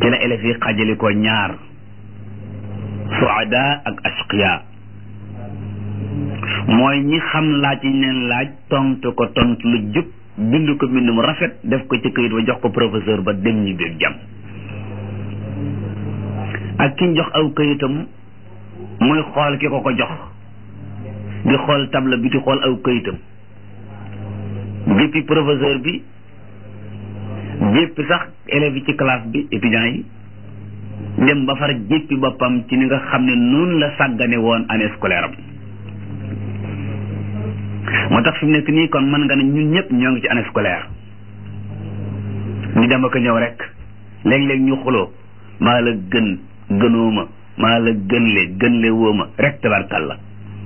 ci la élèves yi xajali ko ñaar suada ak ashqiya mooy ñi xam laaj yi leen laaj tontu ko tontu lu jub bind ko mbind mu rafet def ko ci këyit ba jox ko professeur ba dem ñi biir jàmm ak ki jox aw këyitam muy xool ki ko ko jox di xool table bi di xool aw këyitam jéppi professeur bi jéppi sax élèves yi ci classe bi étudiants yi dem ba far jéppi boppam ci ni nga xam ne noonu la sàggane woon année scolaire am moo tax fi mu nekk nii kon mën nga ne ñun ñëpp ñoo ngi ci année scolaire ñu dem ak ñëw rek léeg-léeg ñu xuloo maa la gën gënooma maa la gënle gënle wooma rek tabarkal la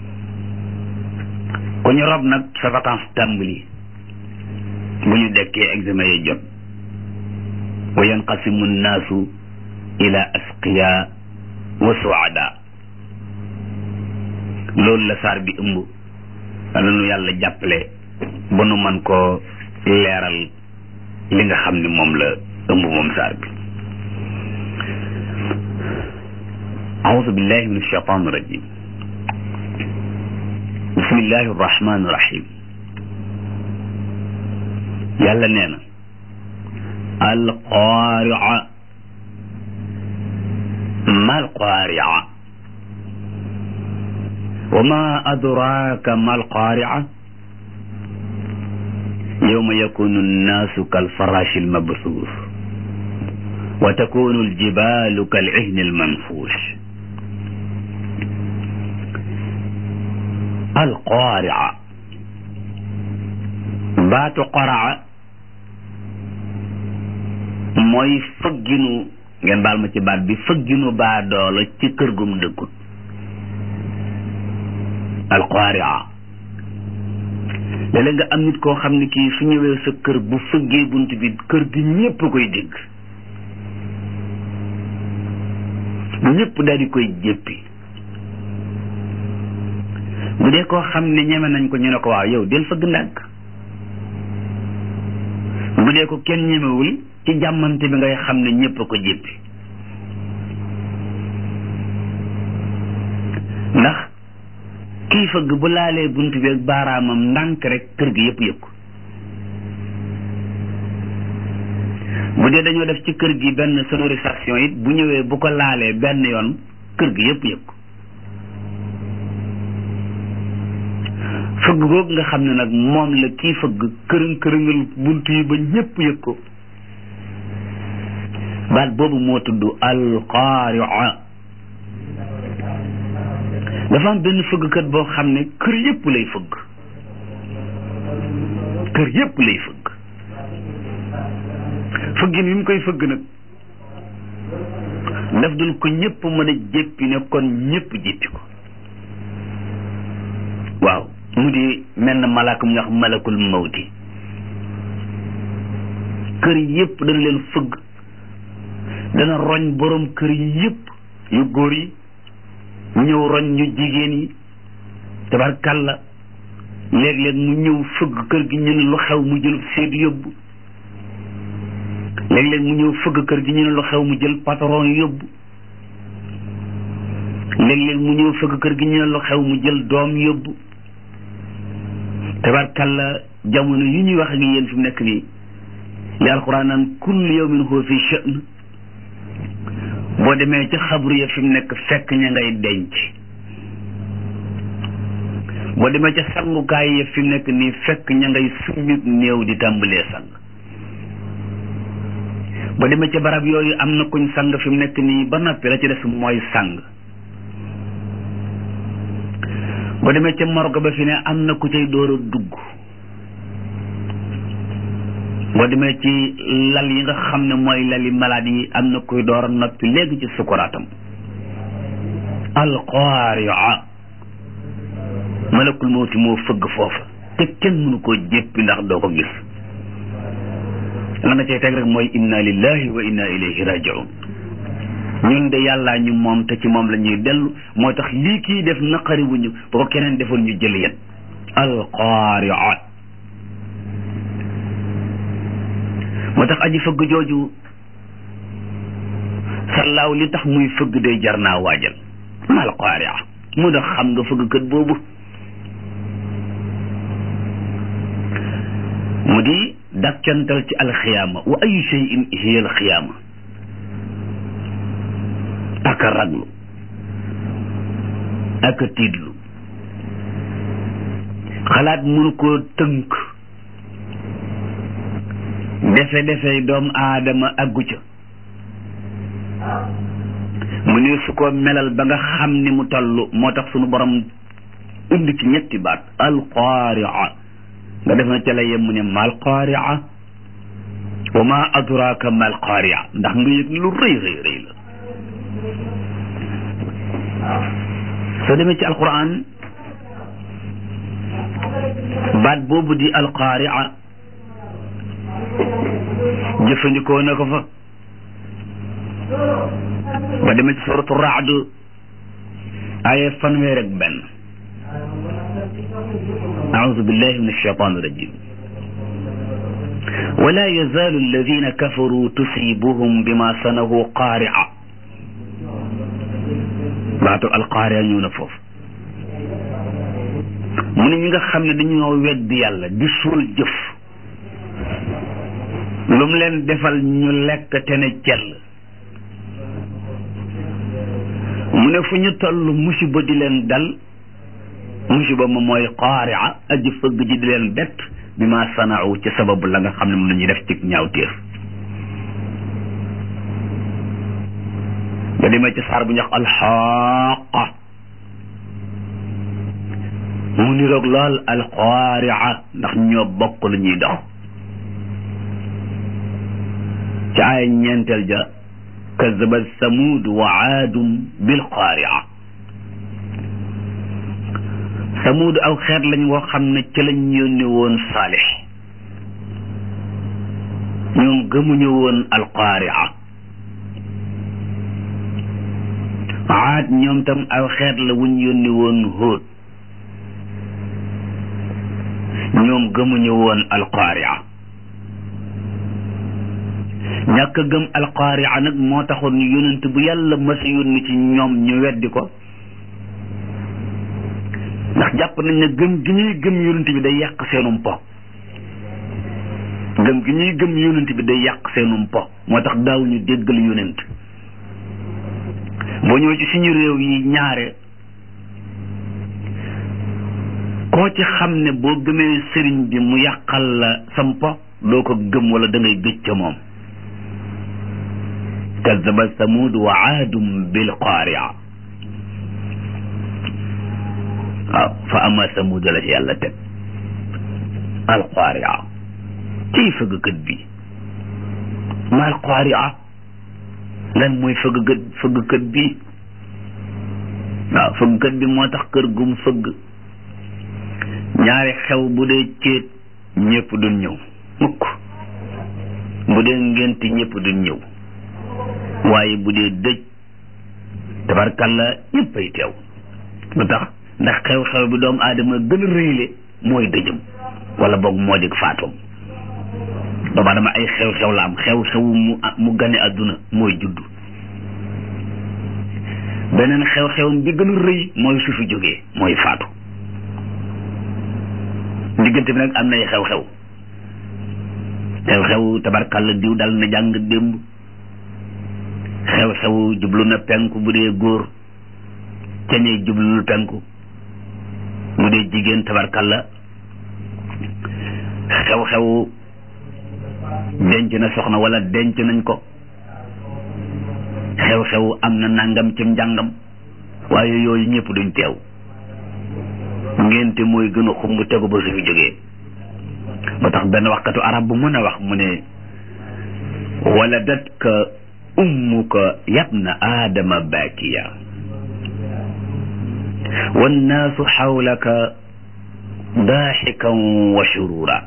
ku ñu rob nag sa vacance tàmbali bu ñu dekkee examen yi jot wa yanqasimu nnaasu ila asqiya wa suada loolu la saar bi ëmb la nu yàlla jàppale ba nu man koo leeral li nga xam ne moom la ëmb moom saar bi أعوذ بالله من الشيطان الرجيم بسم الله الرحمن الرحيم يلا نينا القارعة ما القارعة وما أدراك ما القارعة يوم يكون الناس كالفراش المبثوث وتكون الجبال كالعهن المنفوش alqaari'a baatu qaraa mooy fëgginu ngeen baal ma ci baat bi fëgginu baa doola ci kër gum dëkkut alqaari'a léeg-léeg nga am nit koo xam ne kii su ñëwee sa kër bu fëggee bunt bi kër gi ñépp koy dégg ñépp daal di koy jéppi bu dee koo xam ne ñeme nañ ko ñu ne ko waaw yow del fëgg ndànk bu dee ko kenn ñemewul ci jàmmante bi ngay xam ne ñépp a ko jéppi ndax kii fëgg bu laalee bunt bi ak baaraamam ndànk rek kër gi yépp yëg ko bu dee dañoo def ci kër gi benn sonorisation it bu ñëwee bu ko laalee benn yoon kër gi yépp yëg ko fëgg googu nga xam ne nag moom la kii fëgg kërëng kërëngal bunt yi ba ñépp yëg ko baat boobu moo tudd alqaaria dafa am benn fëggkat boo xam ne kër yépp lay fëgg kër yépp lay fëgg fëggin wi mu koy fëgg nag daf dul ko ñépp mën a jéppi ne kon ñépp jéppi ko waaw mu di mel na malaaka mu ñuy wax malakul mawti kër yépp dana leen fëgg dana roñ borom kër yi yépp yu góor yi ñëw roñ ñu jigéen yi tabarkalla léeg-léeg mu ñëw fëgg kër gi ñu ne lu xew mu jël seet yóbbu léeg-léeg mu ñëw fëgg kër gi ñu ne lu xew mu jël patron yóbbu léeg-léeg mu ñëw fëgg kër gi ñu ne lu xew mu jël doom yóbbu tabarkalla jamono yi ñuy wax ak yéen fi mu nekk nii li alquran naan kullu yawmin huwa fi sha'n boo demee ci xabru ya fi mu nekk fekk ña ngay denc boo demee ca sangukaay ya fi mu nekk nii fekk ña ngay summit néew di tàmbalee sang boo demee ca barab yooyu am na kuñ sang fi mu nekk nii ba noppi la ci des mooy sang boo demee ca morgue ba fi ne am na ku cay door a dugg boo demee ci lal yi nga xam ne mooy lali malade yi am na kuy door a noppi léegi ci sukuraatam alqaaria malakul mawti moo fëgg foofa te kenn mënu koo jéppi ndax doo ko gis la nga cay teg rek mooy inna lillahi wa inna ilayhi rajiun ñun de yàllaa ñu moom te ci moom la ñuy dellu moo tax lii kii def naqari wuñu ba ko keneen defoon ñu jël yet alqaaria moo tax aji fëgg jooju sallaaw li tax muy fëgg day jar naa waajal mal qaaria mu ndax xam nga fëgg kët boobu mu di dakkantal ci alxiyaama wa ayu cheyin hiya alxiyaama ak a raglu ak a tiidlu xalaat mënu koo tënk defe defey doomu aadama aggu ca mu ne su ko melal ba nga xam ni mu toll moo tax sunu borom indi ci ñetti baat alqaaria nga def na ca la yem mu ne mal qaaria wa ma adraka mal qaaria ndax nga yëg lu rëy rëy rëy la soo demee ci alquran baat boobu di alqaaria jëfandikoo na ko fa ba demee ci suratu raad aaya fanweer ak benn أعوذ بالله من الشيطان الرجيم ولا يزال الذين كفروا تصيبهم بما صنعوا قارعة baatu alqaari'a ñëw na foofu mu ne ñi nga xam ne dañoo weddi yàlla di suul jëf lu mu leen defal ñu lekk te ne cell mu ne fu ñu toll musiba di leen dal musiba ma mooy qaari'a aji fëgg ji di leen bett bi ma sanaaw ci sababu la nga xam ne moom la ñuy def ci ñaawteef nga demee ci saar bu ñuy wax alxaaqa mu niroog lool alqaaria ndax ñoo bokk lu ñuy dox ci ay ñeenteel ja kazaba samud wa aadum bil qaaria samud aw xeet lañ woo xam ne ci lañ yónni woon saalix ñoom gëmuñu woon alqaaria aad ñoom tam aw xeet la wuñ yónni woon hóot ñoom gëmuñu woon alqaaria ñàkk gëm alqaaria nag moo taxoon yonent bu yàlla mas a yónni ci ñoom ñu weddi ko ndax jàpp nañ ne gëm gi ñuy gëm yonent bi day yàq seenum po gëm gi ñuy gëm yonent bi day yàq seenum po moo tax daawuñu déggal yonent boo ñëwee ci suñu réew yi ñaare koo ci xam ne boo gëmee sëriñ bi mu yàqal la sampo doo ko gëm wala da ngay gëj ca moom kazaba samud wa aadum bil qaaria waaw fa ama samud la ci yàlla teg al qaaria ciy fëggkat bi ma al qaaria lan mooy fëggkat fëggkat bi waaw fëggkat bi moo tax kër gum fëgg ñaari xew bu dee céet ñëpp duñ ñëw mukk bu dee ngént ñëpp duñ ñëw waaye bu dee dëj tabarkalla ñëpp ay teew lu tax ndax xew-xew bi doomu aadama gën a rëyle mooy dëjëm wala boog moo dig faatoom doomu aadama ay xew-xew la am xew-xew mu mu gane àdduna mooy juddu beneen xew-xewam bi gën a rëy mooy su fi jógee mooy faatu diggante bi nag am nay xew-xew xew-xew tabarkalla diw dal na jàng démb xew-xew jublu na penku bu dee góor cañee jublul penku bu dee jigéen tabarkalla xew-xew denc na soxna wala denc nañ ko xew-xew am na nangam ci njàngam waaye yooyu ñëpp duñ teew ngénte mooy gën a xumb tegu ba su fi jógee ba tax benn waxkatu arab bu mën a wax mu ne waladatka ummuka yabna aadama baakiya wannaasu xawlaka daaxikan wa shurura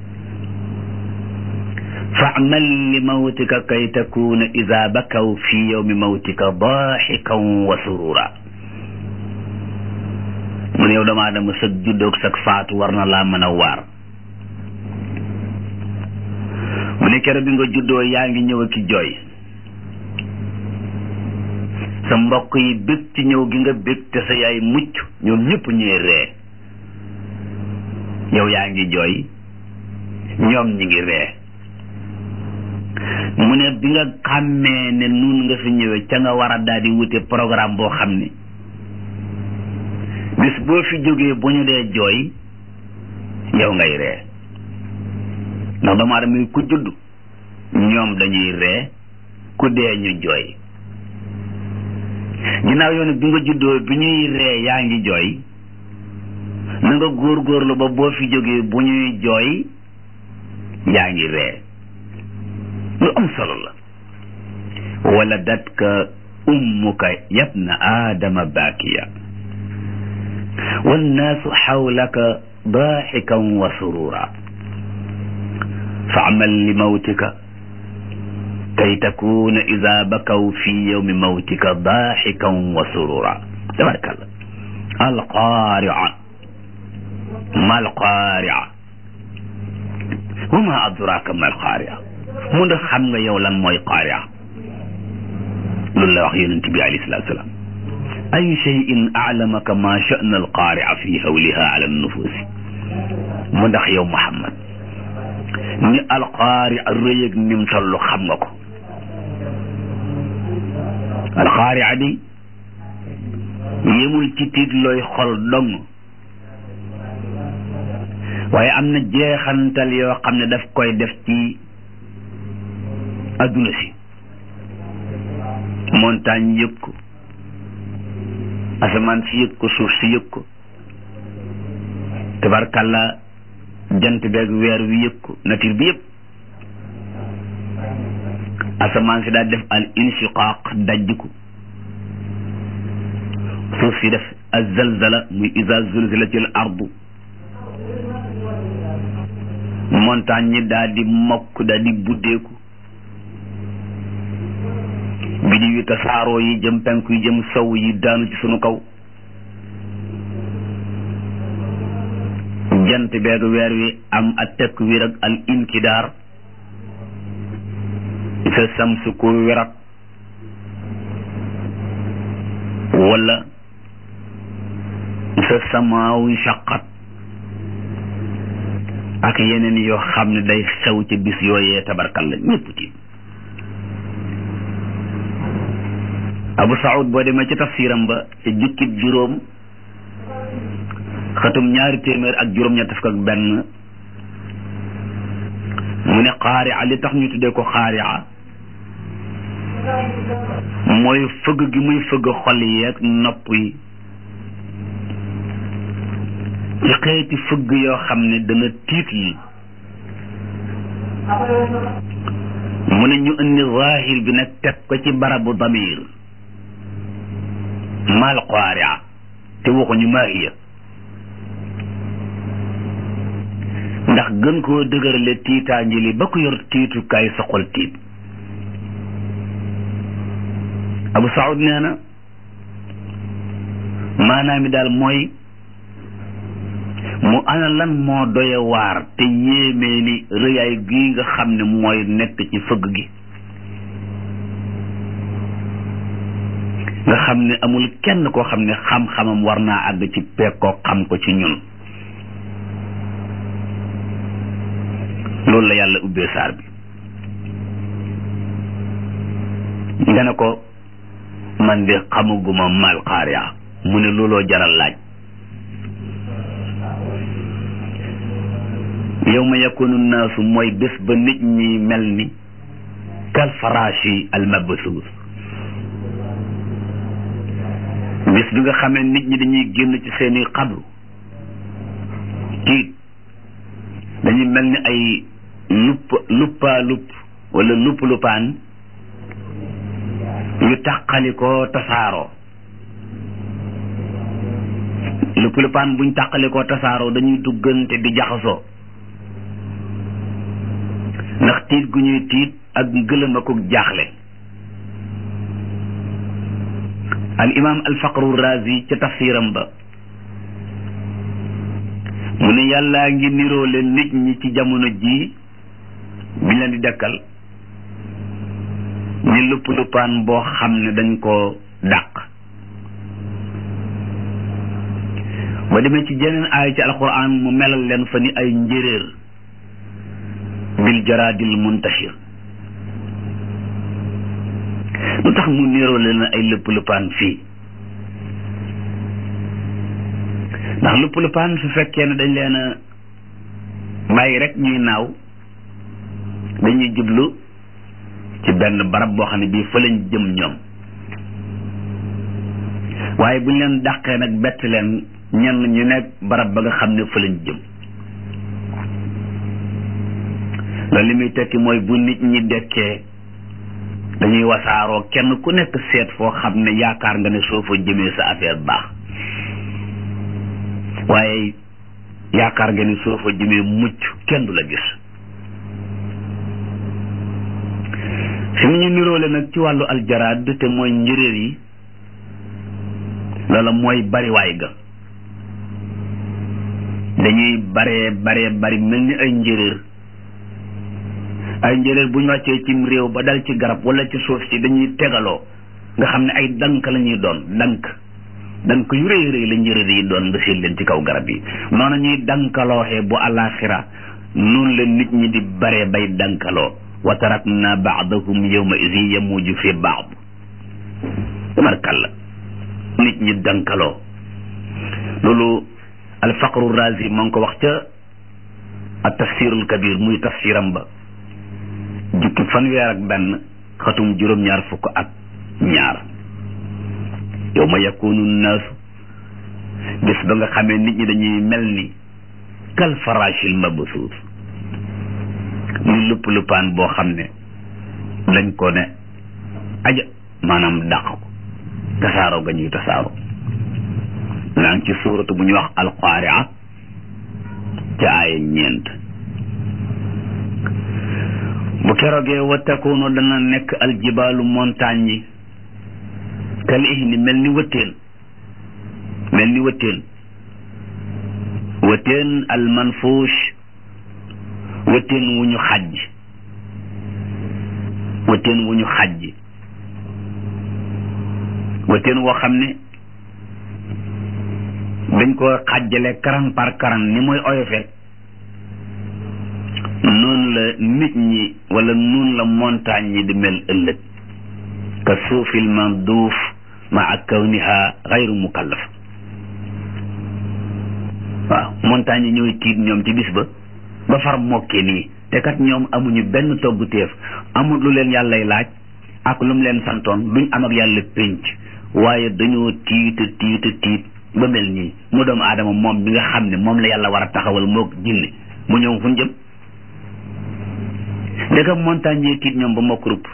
faamal li mawtika kay takuna ida bakaw fi yowmi mawtika daaxikan wa surura mu ne yow dama dama sëg juddoog sag faatu war na laa mën a waar mu ne kero bi nga juddoo yaa ngi ñëw ak ki jooy sa mbokk yi bég ci ñëw gi nga bég te sa yaay mucc ñoom ñëpp ñuy ree yow yaa ngi jooy ñoom ñi ngi ree mu ne bi nga xàmmee ne nun nga fi ñëwee ca nga war a daal di wute programme boo xam ne bis boo fi jógee bu ñu dee jooy yow ngay ree ndax doomu aadama yi ku judd ñoom dañuy ree ku dee ñu jooy ginnaaw yoon bi nga juddoo bi ñuy ree yaa ngi jooy na nga góorgóorlu ba boo fi jógee bu ñuy jooy yaa ngi ree lu am solo la waladatka ummuka yabna aadama baakiya wannaasu xawlaka daaxikan wa surura faamal li mawtika kay takuna ida bakaw fi yowmi mawtika daaxikan wa surura tabarakallah alqaaria ma alqaaria wa ma adraka ma alqaaria mu ndax xam nga yow lan mooy qaaria loolu la wax yonent bi alayhi salatu salaam ayu cheyin aclamaka ma sha'na alqaaria fi hawliha ala nufusi mu ndax yow Muhammad ni alqaaria rëy ak nim toll xam nga ko alqaaria di yemul ci tiit looy xol dong waaye am na jeexantal yoo xam ne daf koy def ci adduna si montagne yëg ko asamaan si yëg ko suuf si yëg ko tabarkalla jant beeg weer wi yëg ko nature bi yëpp asamaan si daal def al inshiqaaq dajj ko suuf si def azalzala muy iza zulzilatil ardu montagne ñi daal di mokk daal di buddeeku bidi wi tasaaroo yi jëm penku yi jëm sow yi daanu ci sunu kaw jant beeg weer wi am ak tekk wir ak al inkidaar sa samsu ko wirat wala sa samaawu shaqat ak yeneen yoo xam ne day xew ca bis yooyee tabarkal la ñëpp ci abu saud boo demee ci tafsiram ba ca jukkib juróom xatum ñaari téeméer ak juróom-ñett fukk ak benn mu ne xaaria li tax ñu tuddee ko xaaria mooy fëgg gi muy fëgg xol yi ak nopp yi ci xeeti fëgg yoo xam ne dana tiital mu ne ñu indi zaahir bi nag teg ko ci barabu damir mal xaaria te waxuñu maa hiya ndax gën koo dëgërale tiitaangi li ba ko yor tiitukaay soxol tiit abu saud nee na maanaam mi daal mooy mu ana lan moo doye waar te yéemee ni rëyaay gi nga xam ne mooy nekk ci fëgg gi nga xam ne amul kenn koo xam ne xam-xamam war naa àgg ci pekkoo xam ko ci ñun loolu la yàlla ubbee saar bi nga ne ko man de xamaguma mal xaariya mu ne looloo jaral laaj yow ma yakunu naasu mooy bés ba nit ñi mel ni kal faraashi al mabsuus bés bi nga xamee nit ñi dañuy génn ci seeni xabru tiit dañuy mel ni ay lupp luppaa lupp wala lupp luppaan yu tàqalikoo tasaaroo lupp luppaan buñ tàqalikoo tasaaroo dañuy duggante di jaxasoo ndax tiit gu ñuy tiit ak gëlëm akuk jaaxle al imam al faqru razi ca tafsiram ba mu ne yàllaa ngi niroole nit ñi ci jamono jii biñ leen di dekkal ni lupp luppaan boo xam ne dañ ko dàq ba demee ci jeneen aay ci alquran mu melal leen fa ni ay njéréer bil jaraadil muntashir lu tax mu niroo leen ay lëpp lëppaan fii ndax lëpp lëppaan su fekkee ne dañ leen a bàyyi rek ñuy naaw dañuy jublu ci benn barab boo xam ne bii fa lañ jëm ñoom waaye bu ñu leen dàqee nag bett leen ñenn ñu nekk barab ba nga xam ne fa lañ jëm loolu li muy tekki mooy bu nit ñi dekkee dañuy wasaaroo kenn ku nekk seet foo xam ne yaakaar nga ne soo fa jëmee sa affaire baax waaye yaakaar nga ne soo fa jëmee mucc kenn du la gis fi mu ñu niroole nag ci wàllu aljaraad te mooy njëréer yi loola mooy bariwaay ga dañuy baree baree bari mel ni ay njëréer ay njëréer bu ñu wàccee cim réew ba dal ci garab wala ci suuf si dañuy tegaloo nga xam ne ay dank la ñuy doon dank dank yu rëy rëy la njëréer yi doon nga séen leen ci kaw garab yi noonu ñuy dankalooxee bu àllaaxira noonu la nit ñi di baree bay dankaloo wa tarakna baadahum yawma idin yamuju fi baad tabarkalla nit ñi dankaloo loolu alfaqru razi moo ngi ko wax ca ak tafsirul kabir muy tafsiram ba jukki fanweer ak benn xatum juróom-ñaar fukk ak ñaar yawma yakunu naasu bés ba nga xamee nit ñi dañuy mel ni kal farashil mabsuus muy lupp luppaan boo xam ne dañ ko ne aja maanaam dàq ko tasaaroo ga ñuy tasaaroo naa ngi ci suuratu bu ñuy wax alqaaria ca aaya ñeent bu keroogee wa takunu dana nekk aljibaalu montagne yi kal ihni mel ni wëttéen mel ni wëttéen wëttéen almanfuush wëttéen wu ñu xajj wëttéen wu ñu xajj wëttéen woo xam ne dañ ko xàjjale karan par karan ni muy oyofe noonu la nit ñi wala noonu la montagne yi di mel ëllëg ka suufil manduuf maa kawniha xayru mukallaf waaw montagne yi ñooy tiit ñoom ci bis ba ba far mokke nii te kat ñoom amuñu benn togg téef amul lu leen yàllay laaj ak lu mu leen santoon duñ am ak yàlla pénc waaye dañoo tiita tiita tiit ba mel nii mu doomu aadama moom bi nga xam ne moom la yàlla war a taxawal moo jinne mu ñëw fu ñu jëm ndegam montagne yi tiit ñoom ba mokk rupp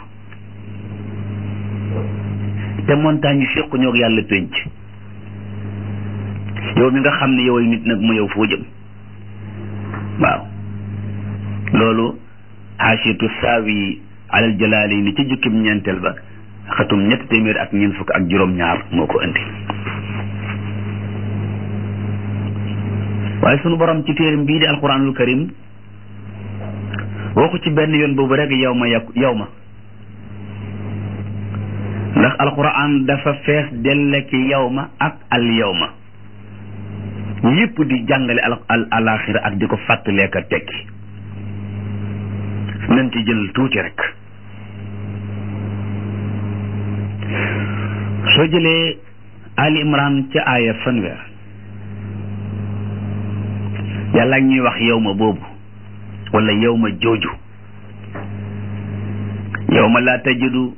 te montagne yi séqu ñoo yàlla pénc yow mi nga xam ne yow ay nit nag mu yow foo jëm waaw loolu xaasiyatu saawi alal jalaali ni ci jukkim ñeenteel ba xatum ñetti téeméer ak ñeent fukk ak juróom-ñaar moo ko indi waaye sunu borom ci téeram bii di alquranul karim waxu ci benn yoon boobu rek yow ma yàqu yow ma ndax alquran dafa fees delle ki yow ma ak al yow ma yépp di jàngale al al alaxira ak di ko fàttaleek a tekki nañ ci jël tuuti rek soo jëlee ali imran ca aaya fanweer yàlla ak ñuy wax yow ma boobu wala yow ma jooju yow ma laa tajidu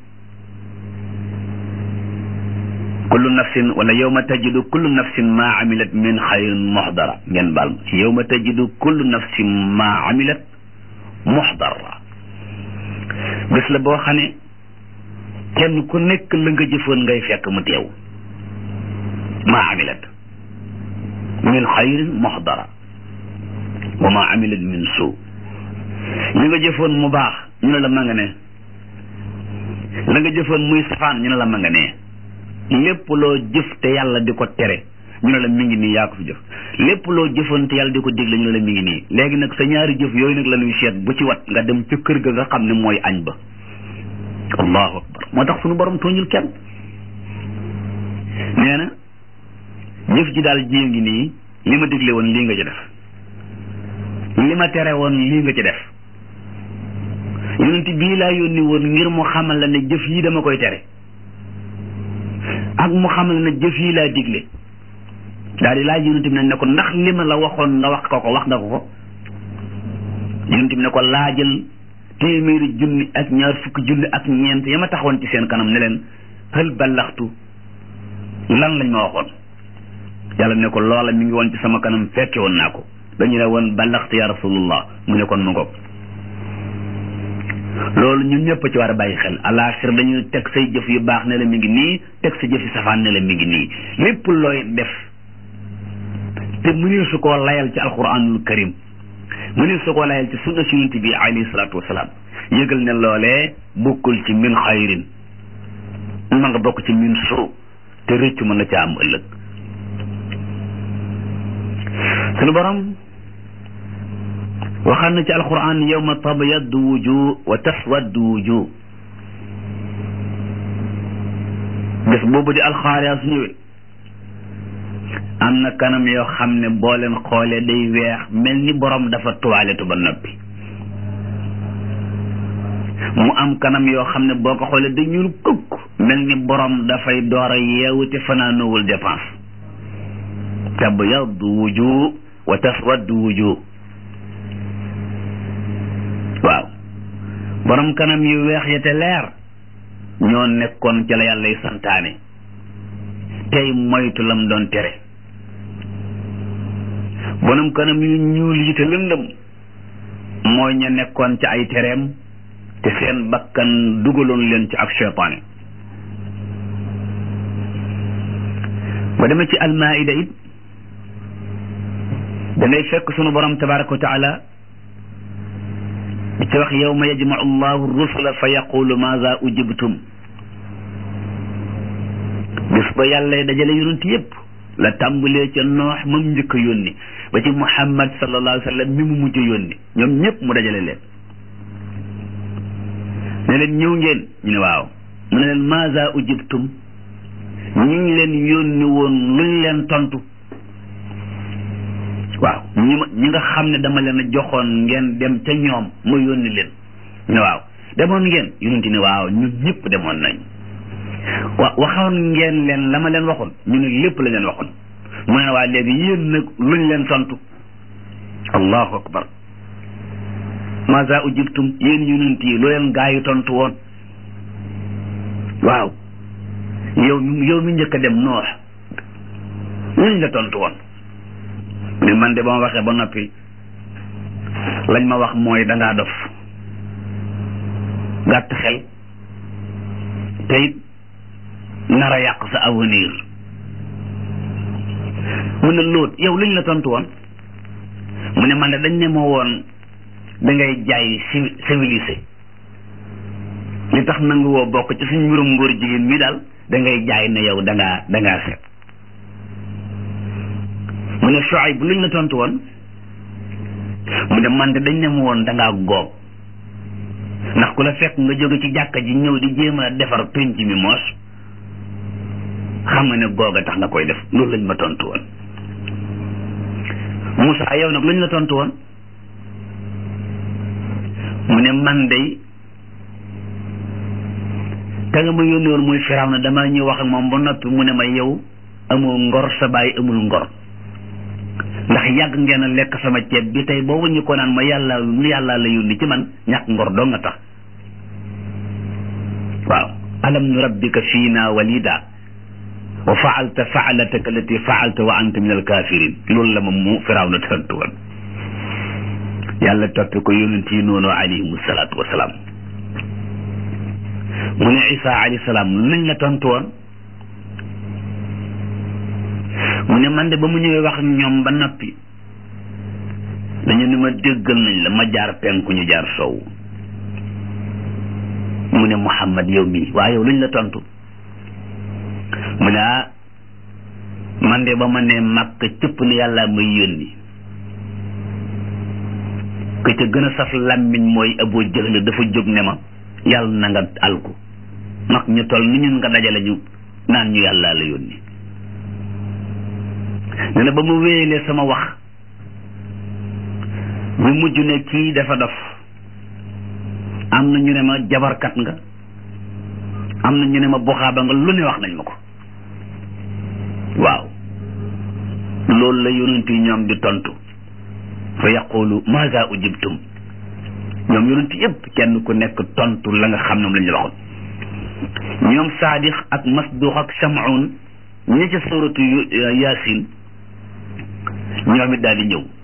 kullu nafsin wala yow ma tajidu kullu nafsin maa amilat min xayrin muxdara ngeen baal ma yow ma tajidu kullu nafsin maa amilat muxdara bés la boo xam ne kenn ku nekk la nga jëfoon ngay fekk mu teew maa amilat min xayrin muxdara wa maa amilat min suu li nga jëfoon mu baax ñu ne la ma nga ne la nga jëfoon muy safaan ñu ne la ma nga ne lépp loo jëf te yàlla di ko tere ñu ne la mi ngi nii yaa ko fi jëf lépp loo jëfoon te yàlla di ko digle ñu ne la mi ngi nii léegi nag sa ñaari jëf yooyu nag la ñuy seet bu ci wat nga dem ca kër ga nga xam ne mooy añ ba allahu akbar moo tax suñu borom tooñul kenn nee na jëf ji daal ji ngi nii li ma digle woon lii nga ci def li ma tere woon lii nga ci def yonent bii laa yónni woon ngir mu xamal la ne jëf yi dama koy tere ak mu xamal la ne jëf yi laa digle daal di laaj yonent bi ne ko ndax li ma la waxoon nga wax ko ko wax nga ko ko yonent bi ne ko laajal téeméeri junni ak ñaar fukki junni ak ñeent ya ma taxawoon ci seen kanam ne leen hal ballaxtu lan lañ ma waxoon yàlla ne ko loola mi ngi woon ci sama kanam fekke woon naa ko dañu ne woon ballaxtu ya rasulullah mu ne kon mu ngoog loolu ñun ñëpp ci war a bàyyi xel alaaxir dañu teg say jëf yu baax ne la mi ngi nii teg sa jëf yu safaan ne la mi ngi nii lépp looy def te mënul su koo layal ci alquranul karim mënul su koo layal ci sunna si yonent bi alayhi salaatu wasalaam yëgal ne loolee bokkul ci min xayrin ma nga bokk ci min suu te rëccu mën na ca am ëllëg sunu borom waxaan na ci alquran yawma tabyaddu wujuh wa taswaddu wujuh bés boobu di alxaariya su ñëwee am na kanam yoo xam ne boo leen xoolee day weex mel ni borom dafa tuwaaletu ba noppi mu am kanam yoo xam ne boo ko xoolee day ñuul kukk mel ni borom dafay door a yeewu te fanaanoowul dépense tabyaddu wujuh wa taswaddu wujuh waaw borom kanam yu weex ya te leer ñoo nekkoon ca la yàllay santaane tey moytu lam doon tere borom kanam yu ñuul yi te lëndëm mooy ña nekkoon ca ay tereem te seen bakkan dugaloon leen ci ak seytaane ba demee ci almaida it da ngay fekk sunu borom tabaraka wa taala di ci wax yawma yajmau allahu rusula fa yaqulu maza ujibtum bis ba yàlla dajale yonent yépp la tàmbalee ca noox mam njëkk a yónni ba ci muhammad sallallahu alayhi wa sallam mi mu mujj yónni ñoom ñëpp mu dajale leen ne leen ñëw ngeen ñu ne waaw mu ne leen maza ujibtum ñi ngi leen yónni woon luñ leen tontu waaw ñi ma ñi nga xam ne dama leen a joxoon ngeen dem ca ñoom ma yónni leen ne waaw demoon ngeen yonent ne waaw ñun ñëpp demoon nañ wa waxoon ngeen leen la ma leen waxoon ñu ne lépp la leen waxoon mu ne waa léegi yéen nag luñ leen tontu allahu akbar maza ujibtum yéen yonent yi lu leen gaa yi tontu woon waaw yow yow mi njëkk a dem noox luñ la tontu woon ne man de ba ma waxee ba noppi lañ ma wax mooy dangaa dof gàtt xel te it nar a yàq sa avenir mu ne lóot yow luñ la tontu woon mu ne man de dañ ne ma woon dangay jaay civilisé li tax nangu woo bokk ci suñ mbirum ngóor jigéen mi daal dangay jaay ne yow dangaa dangaa set mu ne Shuayb bu luñ la tontu woon mu ne man de dañ ne ma woon dangaa góob ndax ku la fekk nga jóge ci jàkka ji ñëw di jéem a defar penc mi moos xam nga ne goog a tax nga koy def loolu lañ ma tontu woon Moussa yow nag luñ la tontu woon mu ne man day te nga ma yónni woon muy firaw na damaa ñëw wax ak moom ba noppi mu ne ma yow amoo ngor sa baay amul ngor ndax yàgg ngeen a lekk sama ceeb bi tey boo wuñu ko naan ma yàlla yàlla la yónni ci man ñàkk ngor doo nga tax waaw alam nu rabbika fiina walida wa faalta faalataka allati faalta wa anta min alkafirin loolu la ma mu firaw na tontu woon yàlla toppe ko yonent yi noonu alayhim salaatu wasalaam mu ne isa alayhi salaam luñ la tontu woon mu ne man de ba mu ñëwee wax ak ñoom ba noppi dañu ne ma déggal nañ la ma jaar penku ñu jaar sow mu ne Muhammad yow mii waaye yow luñ la tontu mu ne ah man de ba ma ne màkk cëpp ne yàlla may yónni ke ca gën a saf làmmiñ mooy Abu Jahl dafa jóg ne ma yàlla na nga alku mag ñu toll ni ñun nga dajale ñu naan ñu yàlla la yónni nee na ba mu wéyalee sama wax ñu mujj ne kii dafa dof am na ñu ne ma jabarkat nga am na ñu ne ma buxaaba nga lu ne wax nañ ma ko waaw loolu la yonent yi ñoom di tontu fa yaqulu maza ujibtum ñoom yonent yëpp kenn ku nekk tontu la nga xam ne moom la ñu la waxoon ñoom saadix ak masduq ak samoun ñi ca suratu yaasin ñoom it daal di ñëw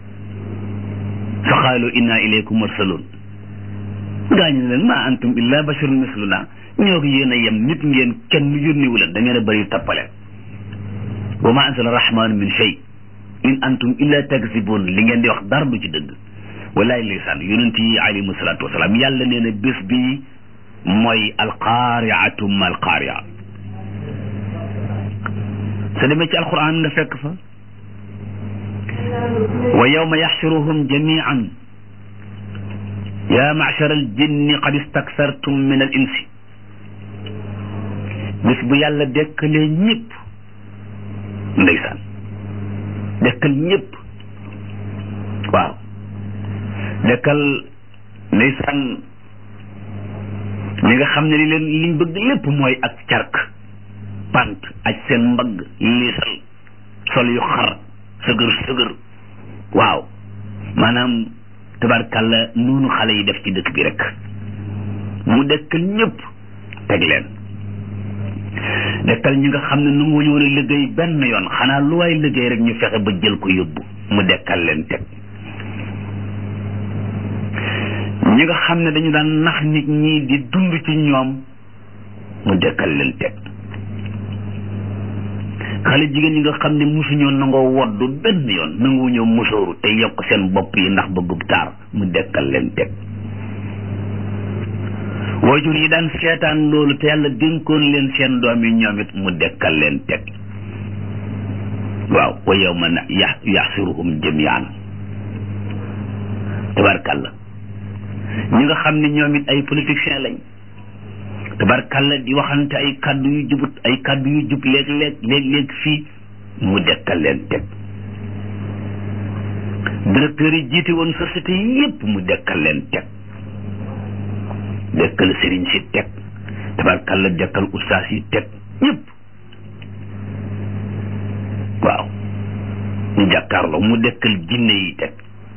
fa qaalu inna ilaykum mursalun gaañu leen ma antum illa basharun misluna ñoo ko yéen a yem nit ngeen kenn yónniwu leen da ngeen a bëri tappale wa ma anzala rahmanu min shay in antum illa takzibun li ngeen di wax dara du ci dëgg wallaay lisaan yonent yi alayhimu salaatu wasalaam yàlla nee na bés bi mooy alqaariatu ma alqaaria sa demee ci alquran nga fekk fa wa yawma yaxshuruhum jamian ya machara aljinni qad istaksartum min al insi bés bu yàlla dekkalee ñëpp ndeysaan dekkal ñëpp waaw dekkal ndeysaan ñi nga xam ne li leen liñ bëgg lépp mooy ak cark pant aj seen mbagg liisal sol yu xar sëgër sëgër waaw maanaam tabarkàlla noonu xale yi def ci dëkk bi rek mu dekkal ñëpp teg leen dekkal ñi nga xam ne nu ngu ñëwoon a liggéey benn yoon xanaa lu waay liggéey rek ñu fexe ba jël ko yóbbu mu dekkal leen teg ñi nga xam ne dañu daan nax nit ñi di dund ci ñoom mu dekkal leen teg xale jigéen ñi nga xam ne musuñoo nangoo woddu benn yoon nangu ñëw musóoru te yokk seen bopp yi ndax bëggub taar mu dekkal leen teg waajur yi daan seetaan loolu te yàlla dénkoon leen seen doom yi ñoom it mu dekkal leen teg waaw wa yawma ya yaxsiruhum jamian tabarkalla ñi nga xam ne ñoom it ay politiciens lañ tabarkalla di waxante ay kàddu yu jubut ay kàddu yu jub léeg-léeg léeg-léeg fii mu dekkal leen teg directeur yi jiite woon société yépp mu dekkal leen teg dekkal sëriñ si teg tabarkalla dekkal ustaas yi teg ñëpp waaw ñu jàkkaarloo mu dekkal jinne yi teg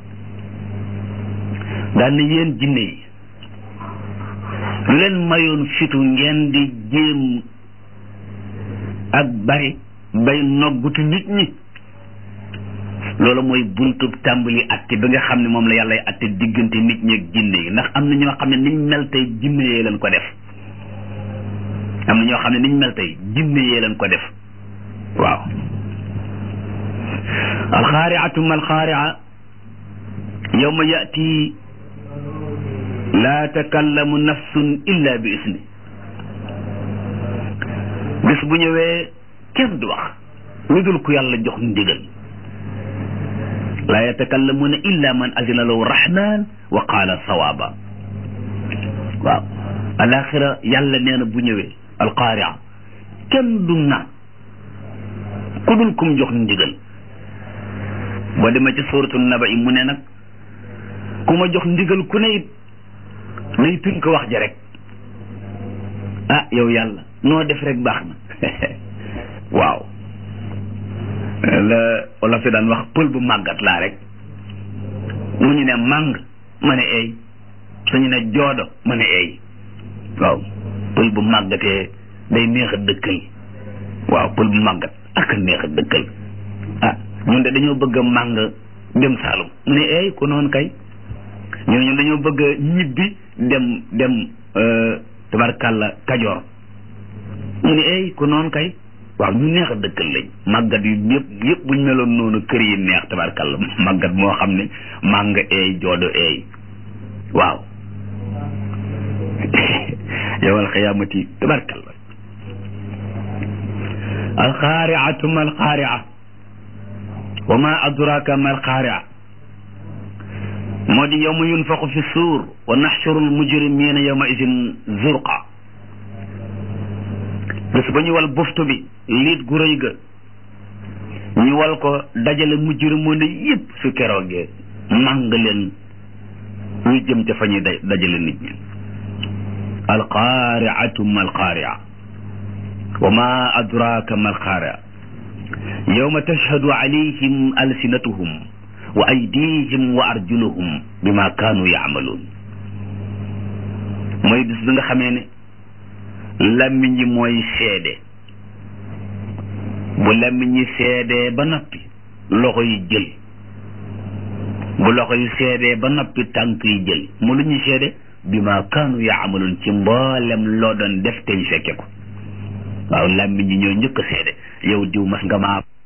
daan na yéen jinne yi lu leen mayoon fitu ngeen di jéem ak bari bay noggutu nit ñi loolu mooy buntub tàmbali atte bi nga xam ne moom la yàllay atte diggante nit ñi ak jinne yi ndax am na ñoo xam ne niñ mel tey jinne yee leen ko def am na ñoo xam ne niñ mel tey jinne yee leen ko def waaw alxaariatu ma alxaaria yawma yati laa takallamu nafsun illa bi isni bis bu ñëwee kenn du wax lu dul ku yàlla jox ndigal laa yatakallamuuna illa man azina lahu rahman wa qaala sawaaba waaw alaxira yàlla nee na bu ñëwee alqaaria kenn du naan ku dul kum jox ndigal boo demee ci suuratu naba yi mu ne nag ku ma jox ndigal ku ne it nay tënk wax ja rek ah yow yàlla noo def rek baax na waaw la wala fi daan wax pël bu màggat laa rek mu ñu ne màng ma ne eey suñu ne joodo ma ne eey waaw pël bu màggatee day neex a dëkkal waaw pël bu màggat ak neex a dëkkal ah ñun de dañoo bëgg a màng dem Saalum mu ne eey ku noonu kay ñun ñun dañoo bëgg a ñibbi dem dem tabarkàlla Kajoor mu ne eey ku noonu kay waaw ñu neex a dëkkal lañ màggat yu yëpp yëpp buñ meloon noonu kër yi neex tabarkàlla màggat moo xam ne màng eey joodo eey waaw yowal xiyaamati tabarkàlla alxaariatu ma alxaaria wa ma adraka ma alxaaria moo di yowma yunfaxu fi suur wa naxshuru almujrimina yowma idin zurqa bés ba ñu wal buftu bi liit gu rëy ga ñu wal ko dajale mujrimoon yépp su keroogee màng leen ñu jëm ca fa ñuy dajale nit ñi alqaariatu ma alqaaria wa ma adraka ma alqaaria yawma tashhadu alayhim alsinatuhum wa aydihim wa arjuluhum bima kaanu yaamaluun mooy bis bi nga xamee ne làmmiñ yi mooy seede bu làmmiñ yi seedee ba noppi loxo yi jël bu loxo yi seedee ba noppi tànk yi jël mu lu ñuy seede bima kaanu yaamaluun ci mboolem loo doon def te ñu fekke ko waaw làmmiñ yi ñoo njëkk a seede yow diw mas nga maa